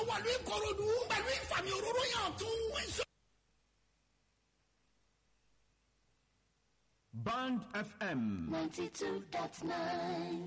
wọ̀lú ìkòròdú pẹ̀lú ìfàmì òróró yàn tún èso. Band FM. 92.9.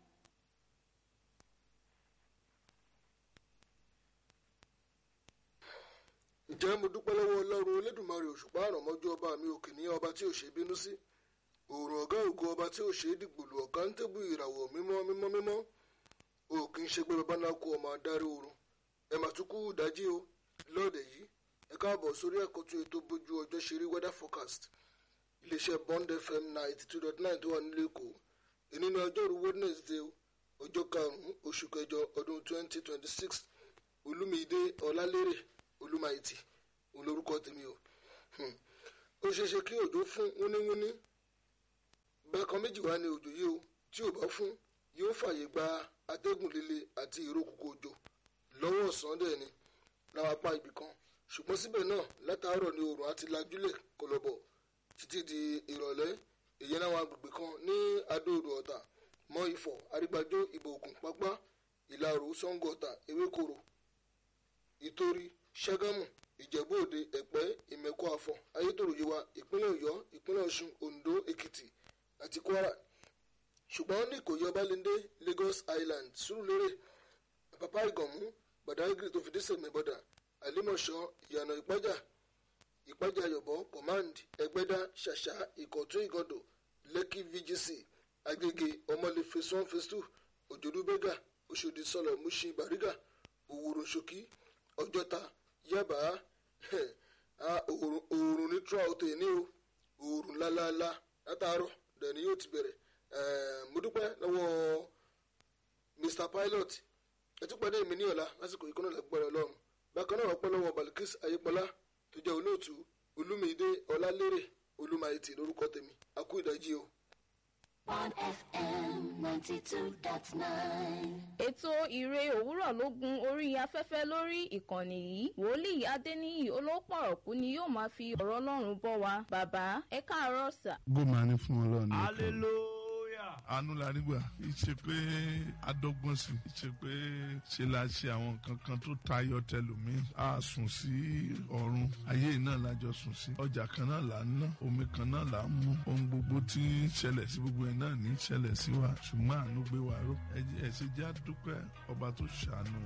ǹjẹ́ mo dúpẹ́ lọ́wọ́ ọlọ́run elédùnmarè òṣùpá àrànmọ́jú ọba mi òkè ní ọba tí ò ṣe bínú sí òòrùn ọ̀gá ògo ọba tí ò ṣe é dìgbòlù ọ̀gá ń tẹ́bù ìràwọ̀ mímọ́ mímọ́ mímọ́ o kì í ṣe pé bàbá náà kó ọmọ adarí oorun ẹ mà tún kú ìdájí o lọ́ọ̀dẹ̀ yìí ẹ káàbọ̀ sórí àkọ́tún ètò bójú ọjọ́ ṣeré weather forecast iléeṣẹ́ bond fm ninety two dot nine tó wà nílé èkó èní ní ọjọ́rú wednesday ọjọ́ karùn-ún oṣù kẹjọ ọdún twenty twenty six olúmídé ọlálérè olúmáìtì òun lorúkọ tèmi o ó ṣeé ṣe kí òjò fún wúníwúní bákan méjì wá ní òjò yìí o tí ò bá fún yóò fààyè gba atẹ́gùn líle àti ìrókùkù òjò lọ́wọ́ ọ̀sán dẹ̀ ni láwọn apá ibì kan ṣùgbọ́n síbẹ̀ náà látàárọ̀ ni oòrùn àti lajúlẹ̀ kọlọ̀bọ̀ títí di ìrọ̀lẹ́ èyí náà àwọn agbègbè kan ní adóodò ọ̀tà mọ́ ifọ̀ arígbájó ìbò ògùn pápá ìlàrò sango ọ̀tà ewékòrò ìtorí ṣàgámù ìjẹ̀bú òde ẹ̀pẹ́ ìmẹ̀kọ àfọ̀n ayétòrò yewa ìpínlẹ̀ ọ̀yọ́ ìpínlẹ̀ ọ̀ṣun oǹdó èkìtì àti kwara ṣùgbọ́n ní ìkòyí ọbalẹ́ndé lagos island sùúrùlérè àpapá ìgànmú badagry tó fi dé sèmẹ́bọ̀dà àlímọ̀ṣọ́ ìyànà ìpájà ìpájà yọ̀bọ̀ command ẹgbẹ́dá ṣàṣà ìkọ̀tún ìgàndò lẹ́kì vgc agége ọmọlé phase one phase two òjòdú bẹ́gà oṣòdì sọlọ mushin bariga òwúrò ṣòkí ọjọ́ta yaba oòrùn ní throughout ní o oòrùn lálálá látàárọ̀ dẹ̀ni yóò ti bẹ̀rẹ̀ mo dúpẹ́ lọ́wọ́ mr pilot ẹtí pàdé mi ní ọ̀la lásìkò ìkọ́nà lágbára ọlọ́run bákan náà ọpẹ́ lọ́wọ́ balikis ayépọlá tó jẹ́ olóòtú olúmídé ọlálérè olúmáìtì lórúkọ tèmi akú ìdájí o. Bond FM 92.9. ètò ìre òwúrọ̀ ló gun orí afẹ́fẹ́ lórí ìkànnì yìí wòlíì adéníyì olópọ̀rọ̀kú ni yóò máa fi ọ̀rọ̀ ọlọ́run bọ́ wa bàbá ẹ káàárọ̀ sà. gómà ní fún ọlọ́run nìkan. Hallelujah. àánú la nígbà ìṣe pé adọ́gbọ́n sí ìṣe pé ṣe la ṣe àwọn nǹkan kan tó tayọ tẹlòmíì a sùn sí ọ̀run ayé náà lájọ sùn sí ọjà kan náà là ń ná omi kan náà là ń mú ohun gbogbo tí ń ṣẹlẹ̀ sí gbogbo ẹ̀ náà ní í ṣẹlẹ̀ sí wa ṣùgbọ́n àánú gbé wa ró ẹ ṣe jẹ́ àdúpẹ́ ọba tó ṣàánú